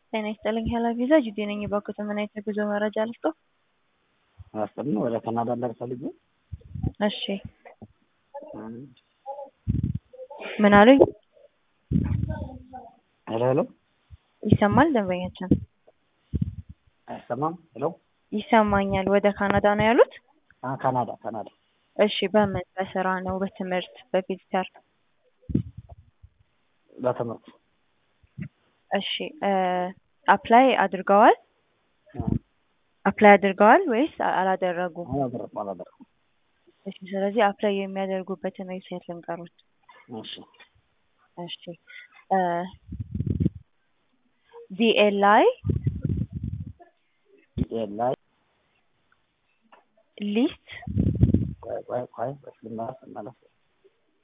ጤና ይስጥልኝ ሄለን ቪዛ ጅዴ ነኝ። የባንኮት ምን አይነት የጉዞ መረጃ ልስጦ? አስጥልን ወደ ካናዳ እንዳልፈልግ እሺ ምን አሉኝ? ሄሎ ሄሎ ይሰማል? ደንበኛችን አይሰማም? ሄሎ ይሰማኛል። ወደ ካናዳ ነው ያሉት? አ ካናዳ ካናዳ እሺ በምን በስራ ነው? በትምህርት በቪዚተር? በትምህርት እሺ አፕላይ አድርገዋል? አፕላይ አድርገዋል ወይስ አላደረጉም? አላደረኩም አላደረኩም። እሺ ስለዚህ አፕላይ የሚያደርጉበትን ዌብሳይት ልንገሩት። እሺ እሺ ዲኤልአይ ኢኤል ላይ ሊስት ቆይ ቆይ ቆይ ልመለስ ልመለስ